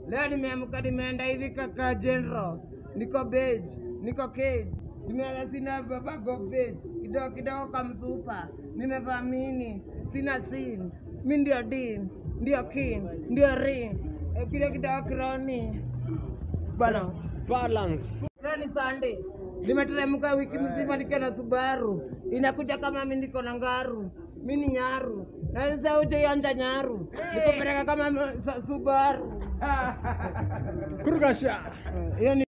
Leo nimeamka nimeenda hivi kaka General, niko beige, niko cage, nimeanza sina baba go beige, kidogo kidogo kamsupa, nimevaa mini, sina sin, mi ndio din, ndio king, ndio ring, eh, kidogo kidogo kironi bana Balance. Leo ni Sunday. Nimeteremka wiki mzima nikiwa na Subaru. Inakuja kama mimi niko na ngaru. Mimi ni nyaru. Na sasa uje yanja nyaru. Nikupeleka kama m- sa- Subaru. Kurugasha. Hiyo ni